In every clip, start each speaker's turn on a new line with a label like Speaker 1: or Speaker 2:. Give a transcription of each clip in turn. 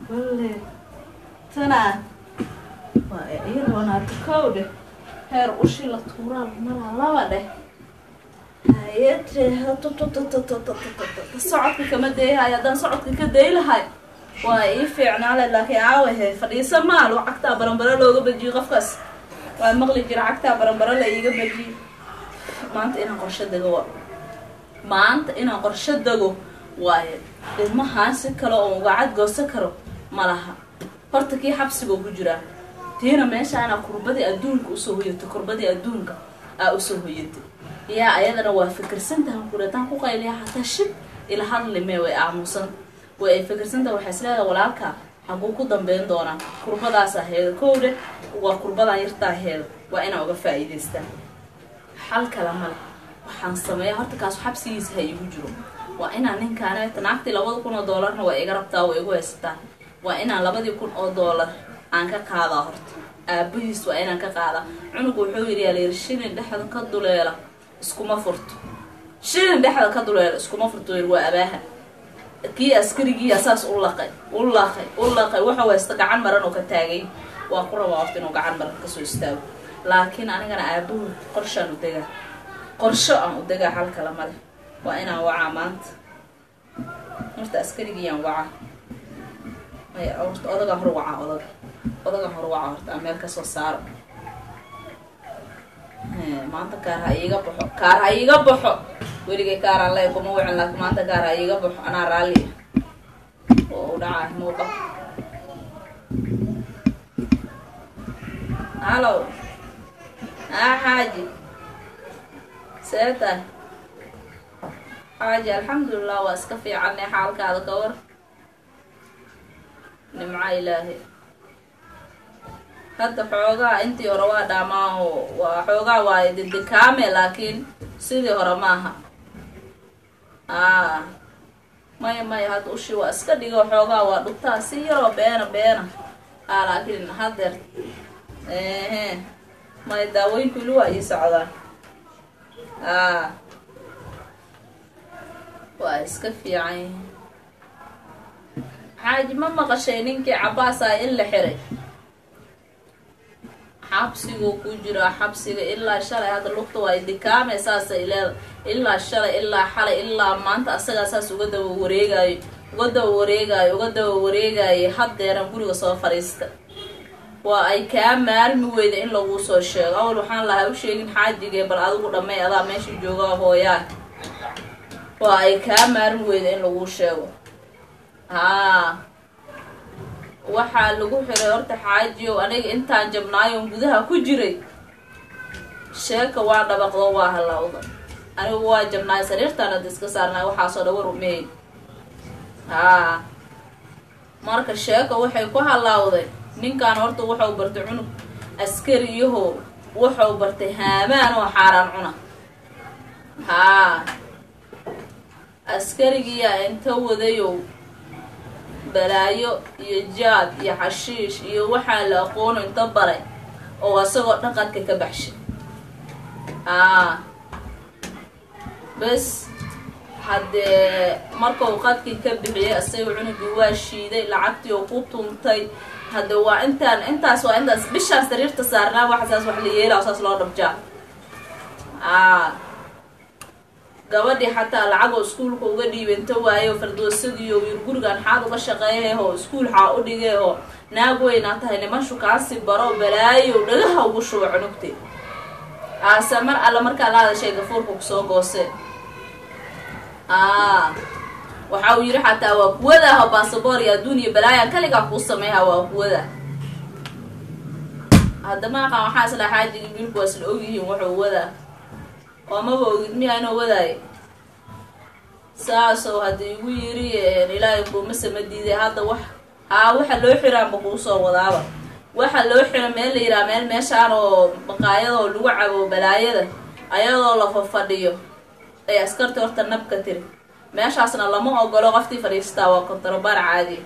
Speaker 1: balle tanaa waa iyadoonaato kow dheh heer ushi la tuuraa maraa laba dheh hayade socodka kama deeyahay haddaan socodka ka day lahay waa ii fiicnaale laakiin aawahe fadhiisa maal oo cagtaa baranbaro looga bajiyo qofkaas waa maqli jira cagtaa baranbaro la iiga bajiyo maanta inaan qorsho dego wa maanta inaan qorsho dego waaye ilmahaan si kale oo ugacad goosan karo ma laha horta kii xabsigoo ku jiraa tiina meeshaana kurbadii adduunka usoo hoyatay kurbadii adduunka aa usoo hoyatay yaa ayadana waa fikirsantaha kureetaan ku qayliya hataa shib ila hadlime way aamusan way ay fikirsantaha waxay isleedahay walaalkaa haguu ku dambeyn doonaa kurbadaas aheeda kowdhe waa kurbadan yartaa aheeda waa inaa uga faa'iidaystaa xal kale male waxaan sameeya horta kaas xabsigiisa ha igu jiro waa inaan ninkaaneta naagtii labada kun oo doolarna waa iga rabtaa waa igu haysataa waa inaan labadii kun oo doolar aan ka qaadaa horta aabahiis waa inaan ka qaadaa cunugu wuxuu yidhi yaa layidhi shilin dhexda ka duleela iskuma furto shilin dhexda ka duleela iskuma furto yidhi waa abaaha kii askarigiiya saas u laqay u laqay u laqay wuxuu haysta gacan maran oo ka taagay waa ku rabaa horta inuu gacan maran kasoo istaago laakiin anigana aabuhu qorshaan u degaa qorsho aan u degaa hal kale male waa inaan wacaa maanta horta askarigiyaan wacaa maya horta odagaa hor wacaa odaga odaga hor wacaa horta aan meel kasoo saaro maanta kaar ha iiga baxo kaar ha iiga baxo weligay kaaraan le kuma wicin laakiin maanta kaar ha iiga baxo anaa raalli oo u dhacaa muuqa hallow aa xaaji see tahay xaaji alxamdulilah waa iska fiicanne xaalkaada ka war nimca ilaahi hadda xoogaa intii hore waa dhaamaa oo waa xoogaa waaye dedekaame laakiin sidii hore maaha aa maya maya hadda ushi waa iska dhigo xoogaa waa dhugtaa si yaroo beena beena aa laakiin hadeer ehe maya daawooyinku ili waa ii socdaan aa waa iska fiican yihin xaaji ma maqashay ninkii cabaasaa in la xiray xabsiguu ku jiraa xabsiga ilaa shalay hadda lugta waa dikaame saasay leeda ilaa shalay ilaa xalay ilaa maanta asagaa saas uga daba wareegaayo uga daba wareegaayo uga daba wareegaayo haddeeran guriga soo fadhiista waa ay kaa maarmi weyda in laguu soo sheego awal waxaan lahaa u sheegin xaajigee bal adigu dhammay adaa meesha joogaa hooyaa waa ay kaa maarmi weyda in laguu sheego haa waxaa lagu xiray horta xaajiyow aniga intaan jabnaayon gudaha ku jiray sheeka waa dhabaqdo waa halawda anigu waa jabnaay sariirtaan hadda iska saarnaay waxaasoo dhawa rumeey haa marka sheeka waxay ku halaawday ninkan horta wuxuu bartay cunug askariyaho wuxuu bartay haamaan oo xaaraan cuna haa askarigiyaa inta wadayow balaayo iyo jaad iyo xashiish iyo waxaa la aqoono inta baray oo asagoo dhaqanka ka baxshay aa bes haddee markau qadkii ka bixiyay asaga cunugii waa shiiday lacagtii oo ku tuntay hadde waa intaan intaas waa intaas bishaas sariirta saarnaa waxasaas wax la yeelaa saas loo dhabjaa aa gabadhii xataa lacagoo iskuulka uga dhiibanta waayo fardoosadiiyo wiir gurigan xaad uga shaqeeyaho iskuul xaa u dhigeeho naag weynaa tahay nimanshu kaasi baro balaayo dhagaha ugu shuba cunugte aase mar alla markaa la hadashay gafuurka kusoo gooseen aa waxa uu yidhi xataa waa kuwadaaho basaboor iyo adduun iyo balaayan kaligaa kuu sameeyha waa kuwada haddama aqaan waxaa isla xaajigii wiilku waa isla ogyihiin wuxuu wadaa oo maba ogid miyaa inuu wadaayo saasow hadda igu yiri ilaahay kuuma sama diiday hadda wax haa waxa loo xiraanba kuu soo wadaaba waxa loo xira meel la yiraa meel meeshaan oo baqaayadoo lagu cabo balaayada ayadoo la fafadhiyo ay askartii horta nabka tiri meeshaasna lama ogolo qoftii fadhiistaa waa kontarobaar caadiya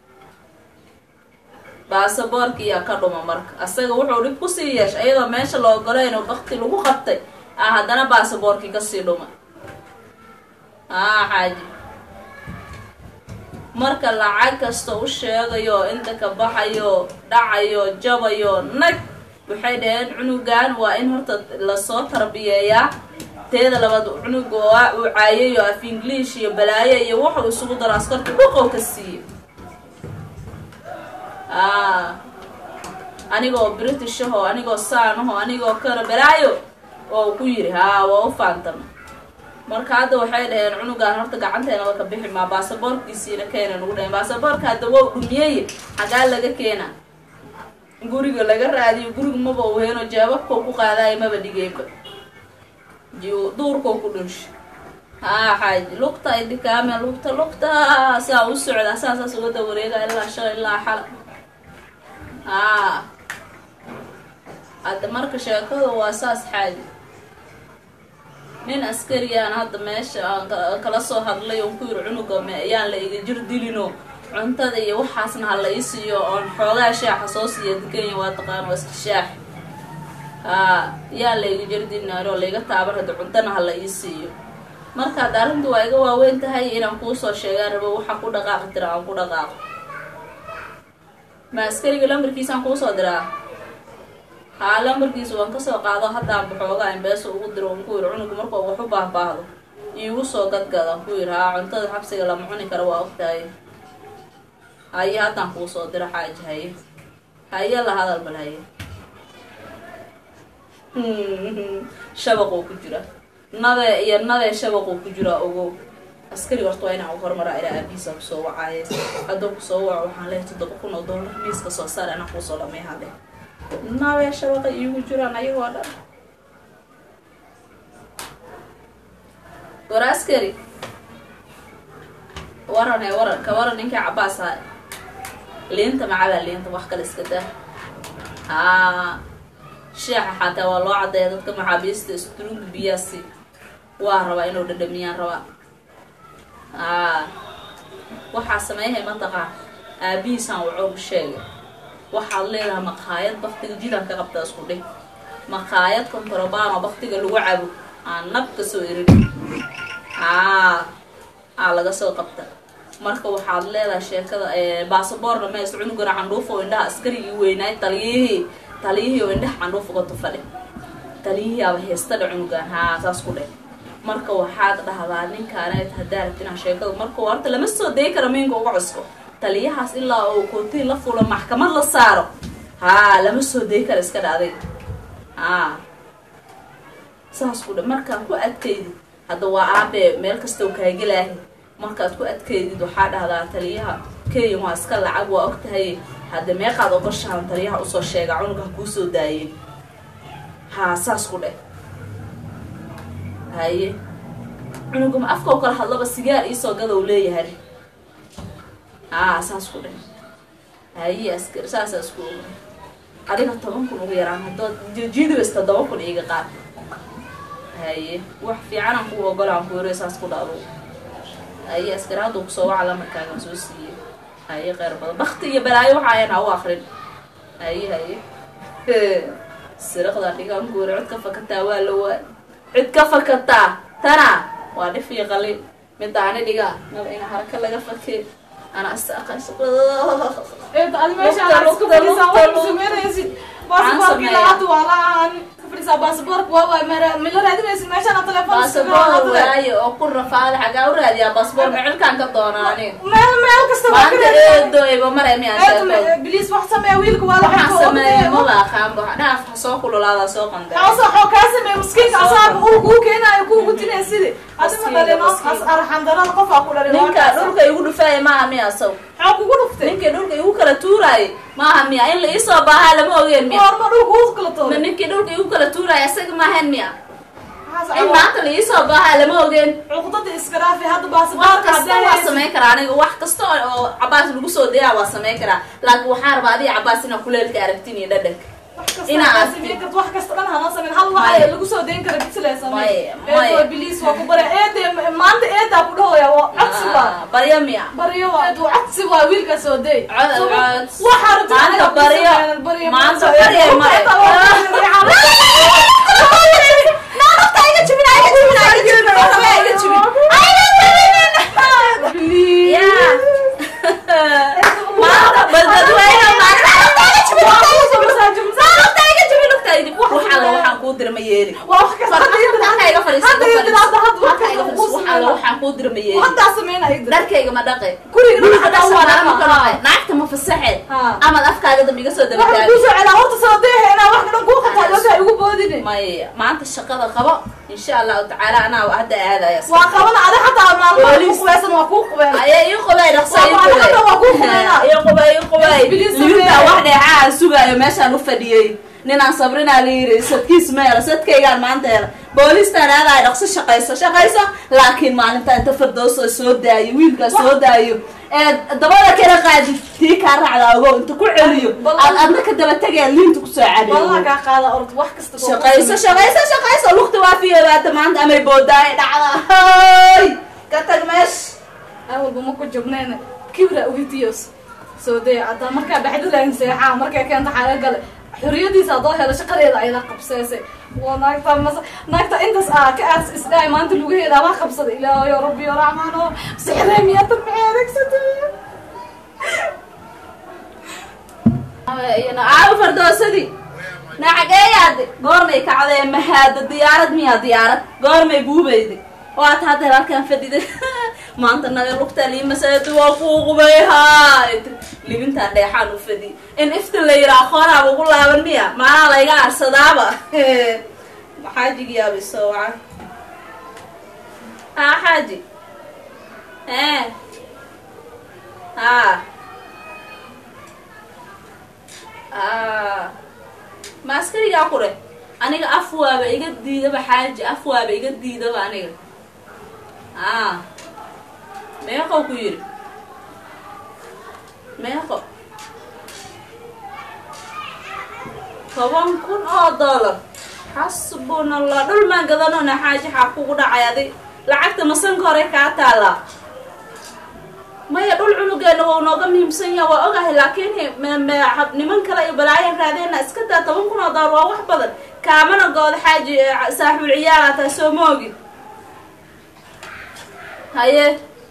Speaker 1: baasaboorkiiyaa ka dhuma marka asaga wuxuu dhib kusii yeeshay ayadoo meesha la ogolayn oo bakti lagu qabtay ah haddana baasaboorkii kasii dhuma haa xaaji marka lacag kasta u sheegayo inta ka baxayo dhacayo jabayo nag waxay dhaheen cunugan waa in horta lasoo tarbiyeeyaa teeda labaad cunuga waa uu caayayo af english iyo balaayo iyo wuxuu isugu daro askarta dhuqow ka siiye anigoo british aho anigoo saan aho anigoo kara balaayo oo ku yiri haa waa u faantama marka hadda waxay dhaheen cunugaan horta gacanteenaba ka bixi maa baasaboorkiisiina keena nagu dhaheen baasaboorka hadda wow dhumiyey xagaa laga keena guriga laga raadiyo guriga maba u heeno jaababkoo ku qaadayo maba dhigeyba duurkoo ku dhunsha haa xaaji lugta ay dhikaame lugta lugta saa u socda saa saas uga dawareega ilaa shalay ilaa xala haa hadda marka sheekada waa saas xaaji nin askariyaan hadda meesha aan kala soo hadlay oon ku yiri cunuga ayaan la iga jir dilino cuntada iyo waxaasna ha la ii siiyo oon xoogaa shaaxa soo siiya dukenya waa taqaan waa iska shaax haa yaa la iga jir dilinaaro laiga taaban hadda cuntana ha la ii siiyo marka hadda arrinta waa iga waaweyn tahay inaan kuusoo sheegaan rabo waxa ku dhaqaaqi tira aan ku dhaqaaqo ma askariga lambarkiisaan kuusoo diraa haa lambarkiisa waan kasoo qaado haddaan baxoogaa imbeesa ugu diro on ku yiri cunuga markuu wax u baahbaahdo iigu soo gadgada ku yiri haa cuntada xabsiga lama cuni kara waa ogtahay haye haddaan kuu soo diro xaaji haye haye la hadal bal haye shabaquu ku jira nabe iyo nabe shabaquu ku jira ogow askari horta waa inaan u hormaraa ilaa aabihiisa kusoo wacaaye hadduu kusoo waco waxaan leehay toddoba kun oo dollar miiska soo saar anaa kuusoo dhamay hale nabe shabaqa iigu jiraan ayagoo dhan war askari waran ee waran ka waran ninkii cabaas ha liinta macabaa liinta wax kale iska daa haa sheexa xataa waa loo caddeeya dadka maxaabiista istruunga biyaasi waa rabaa inuu dhadhamiyaan rabaa haa waxaa sameeyahay mataqaan aabihiisaan wacoogu sheegay waxaad leedahay maqaayad baktiga jidaan ka qabtaa isku dhig maqaayad kontrobano baktiga lagu cabo aan nab ka soo erin aa aa laga soo qabta marka waxaad leedahay sheekada baasaboorna mees cunugana candhuuf oo indhaha askarigii weynaay taliyihii taliyihii oo indhaha candhuuf uga tufadhe taliyihii aba heestadha cunugan haa saas ku dheh marka waxaad dhahdaa ninkaaneed haddaa rabti inaa sheekada marka horta lama soo dayi kara miinka uga cusko taliyahaas ilaa oo kootiin la fulo maxkamad la saaro haa lama soo dayi kara iska dhacday haa saas ku dhe markaan ku adkaydid hadda waa aabe meel kasta u kaagelaahay markaad ku adkaydid waxaa dhahdaa taliyaha kenya waa iska lacag waa og tahay hadda meeqaad ogoshahan taliyaha usoo sheega cunuga ha kuu soo daayeen haa saas ku dhe haye cunugama afka oo kala hadlaba sigaar iisoo gada u leeyahay haa saas ku dhe haye askar saasaa isku oga adiga toban kun ugu yaraan haddood jiidibas toddoba kun iiga qaad haye wax fiicanaan ku ogolaan ku yaro saas ku dhado haye askar hadduu kusoo waca lamarkaagan soo siiyey haye qeyr badan bakti iyo balaayo waxa ayan ha u akrin haye haye siraqda dhigaan guura cid ka fakataa waa la waa cid ka fakataa tana waa dhif iyo qalin midaani dhigaa naba ina haraka laga fakee ana astaqayso
Speaker 2: adi meesha aad isku fadhisaa wax sameynaysid baasaboorkii labaad waa la ahaan ka fadhisaa baasaboorka waa waay mara mila raadinaysid meeshaan telefoon
Speaker 1: baasaboor waaye oo ku rafaada xagaa u raadiyaa baasaboor mecilkaan ka doonaa aniga
Speaker 2: meel meel kasta waa
Speaker 1: maanta eedo iba maray miyaan sheeko
Speaker 2: biliis wax sameeya wiilka waa
Speaker 1: waxaan sameeyay maba aqaanba dhaaf ha soo kululaada soo qanday
Speaker 2: xoosa xoo kaa sameeya miskiinka asaaba uu kuu keenaayo kuu gutinaya sidi adima dhalin as arxandarada qof aa ku dhalin
Speaker 1: ninka dhulka igu dhufaaya maaha miya asaw
Speaker 2: xoo kugu dhuftay
Speaker 1: ninkii dhulka igu kala tuuraayay maaha miya in la iisoo baahaa lama ogeen miya
Speaker 2: horma dhulka uu kala
Speaker 1: ma
Speaker 2: tooday
Speaker 1: ninkii dhulka igu kala tuuraaya isaga maahan miya in maanta la iisoo baahaa lama ogeen
Speaker 2: cuqdada iska dhaafi hadda
Speaker 1: wax
Speaker 2: baasaboorka
Speaker 1: kasta waa samayn karaa aniga wax kasta oo cabaas lagu soo dayaa waa samayn karaa laakiin waxaa rabaa adiga cabaas inaa kuleelka aragtin iyo dhadhanka inaa
Speaker 2: inaa
Speaker 1: aragtid.
Speaker 2: sameyn karto wax kasta dhan hana sameyn hal wax
Speaker 1: Maya.
Speaker 2: lagu soo dayn kara bisle sameyn
Speaker 1: Maya, maya.
Speaker 2: eedo biliis waa ku bare eede maanta eedaa ku dhahooya waa codsi waa
Speaker 1: Ah, barya miya
Speaker 2: baryo waa eed waa codsi waa wiilka soo day
Speaker 1: Cod- cod.
Speaker 2: waxaa rabta
Speaker 1: Maanta
Speaker 2: inaad ku
Speaker 1: baryo.
Speaker 2: sameeyaan, baryo
Speaker 1: Maanta
Speaker 2: maanta.
Speaker 1: baryo
Speaker 2: Ee,
Speaker 1: mare.
Speaker 2: inta waa Naagta iga jibin, iga jibin, iga jibin, iga jibin.
Speaker 1: Yeah. yeeli
Speaker 2: waa wax kasta hadda ii
Speaker 1: halka iga fadhiiso
Speaker 2: hadda ii
Speaker 1: iga
Speaker 2: hadda hadda wax
Speaker 1: halka iga
Speaker 2: kasta kuu
Speaker 1: fadhiiso waxaan
Speaker 2: sameynaa
Speaker 1: waxaan kuu dira ma yeeli
Speaker 2: haddaa sameynaa ii
Speaker 1: dharkayga ma dhaqe
Speaker 2: guriga
Speaker 1: guriga
Speaker 2: dhaqan
Speaker 1: dhaqan
Speaker 2: waa
Speaker 1: waa ma
Speaker 2: dhaqan.
Speaker 1: dhaqe naagta ma fasaxeed
Speaker 2: Ha.
Speaker 1: amaad afkaaga dambe iga soo
Speaker 2: waxaan
Speaker 1: dabataagay
Speaker 2: kuu soo celaa horta soo deehe inaa wax dhan kuu qabtaa loosaa igu boodine
Speaker 1: maya maanta shaqada qabo insha allahu tacaala anaa hadda aadaya
Speaker 2: waa qabana ada xataa maalmaha
Speaker 1: Booliis.
Speaker 2: ku qubeysan waa kuu qubeen
Speaker 1: aye ii qubay dhaqso ii
Speaker 2: Waa
Speaker 1: qubay
Speaker 2: hadda waa kuu qubayna.
Speaker 1: ii qubay ii qubay
Speaker 2: Bilis
Speaker 1: limintaa
Speaker 2: sameeye.
Speaker 1: wax dheecaa sugaayo meeshaan u fadhiyey ninaan sabrinaa la yidhi sadkiis ma hela sadkaygaan maanta hela boolistaan aadaay dhaqso shaqayso shaqayso laakiin maalinta inta fardooso soo daayo wiilkaa soo daayo ee dabada kala qaadi tii kaa raacda ogo inta ku celiyo
Speaker 2: Bal-
Speaker 1: aad adna ka daba tegaya liinta kusoo
Speaker 2: wallaha
Speaker 1: cariyo
Speaker 2: kaa qaada orod wax kasta kuu
Speaker 1: shaqayso
Speaker 2: qabsan.
Speaker 1: shaqayso shaqayso lugta waa fiyobaata maanta amay boodaaye dhacda hay ka tag meesha
Speaker 2: awalba ma ku jabneen kibra uhitiyos soo dee hadda markaa baxdilayn seexaa markay keenta xaaga gale xoriyadiisa haddoo helo shaqadeeda ayada qabseesay waa naagta mas naagta intaas ah ka aas isdhaay maanta lugaheeda waa qabsaday ilaahayo rabbiyo raxmaano sixree miyaadan maxay adeegsatay
Speaker 1: aawo fardoosadii nacageeyaade goormay kacdee mahaada diyaarad miyaa diyaarad goormay buubayde waata hadda halkaan fadhiday maanta naga lugtaa liimasaadu waa kuu qubayhaa libintaa dheexaan u fadhi in ifta la yiraa qooraaba ugu laaban miya maanaa layga arsadaaba xaajigiyaaba isoo waca haa xaaji ee haa Ah. ma askarigaa ku dheh aniga af waaba iga diidaba xaaji af waaba iga diidaba aniga a meeqow ku yidhi meeqo toban kun oo dollar xasbuna allah dhul maan gadanona xaaji xaa kugu dhacay adi lacagta masanka hore kaa taalaa maya dhul cunugeena wau nooga muhiimsan yaha waa ogahay laakiin m- m- hab- niman kale iyo balaayan raadeena iska daa toban kun oo dollar waa wax badan kaamana gooda xaaji eh, saaxiibul ciyaala taa soo moogin haye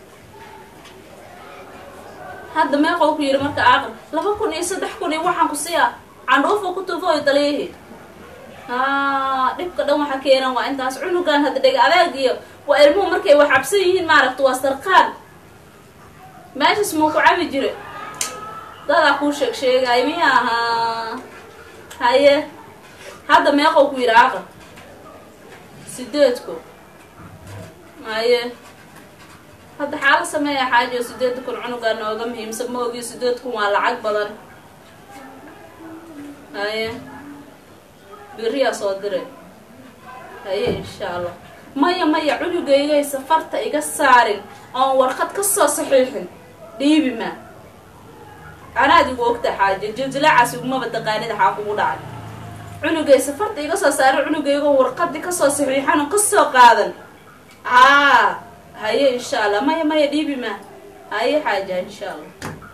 Speaker 1: hadda meeqow ku yidhi marka aaqil laba kun iyo saddex kun iyo waxaan ku siiya candhuufa ku tufooy daliihi haa dhibka dhan waxa keenan waa intaas cunugan hadda dhega adeeg iyo waa ilmuhu markay wax cabsan yihiin maaragta waa sarqaan meeshas muu ku cabi jire dadaa kuu sheeg sheegay miya ahaa haye hadda meeqow ku yidhi aaqil sideedku haye hadda xaala sameeya xaajo sideed kun cunugaa nooga muhiimsan ma ogiyo sideed kun waa lacag badan haye beriyaa soo dire haye insha allah maya maya cunugaygay safarta iga saarin oon warqad ka soo saxiixin dhiibi maa anaad igu ogta xaajo jiljilacaas igumaba taqaanida xaa kugu dhacay cunugay safarta iga soo saarin cunugaygo warqadii kasoo saxiixan oo kasoo qaadan aa haye insha allah maya maya dhiibi maa haye xaaja insha allah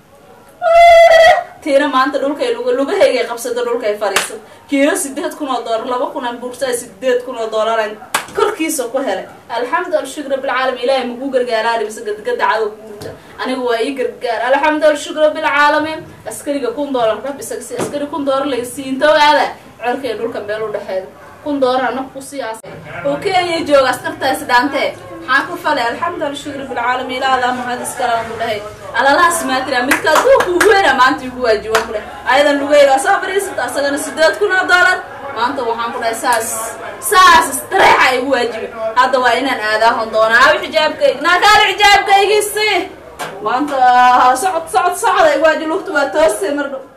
Speaker 1: tiina maanta dhulkay lug lugahaygay qabsada dhulkay fadhiisad kiilo sideed kun oo doolar laba kun aan buursaa sideed kun oo doolaran korkiisa ku helay alxamdu alshukr bilcaalamiin ilaahay maku gargaaraani mise gadgada cadow kuurta aniga waa ii gargaar alxamdu alshukr bilcaalamiin askariga kun doolar ka bisa si askari kun doolar laga siinto aada corkay dhulka meel u dhexeeda kun doolar anag ku siyaas oo kenya jooga askartaasi dhaantee maxaa ku falay alxamdu alshukr bilcaalamiin ilaadaa mahad iskala ku dhahay alalahaas maatira midka aduu kugu weena maanta igu waajiban ku dhahay ayadan lugayga soo fadhiisata asagana sideed kun oo doolar maanta waxaan ku dhahay saas saas istareexa igu waajiba hadda waa inaan aadaahon doonaa aawi xijaabkayga naakaali xijaabkaygisi maanta socod socod socda igu waaji lugta waa toose mar dhow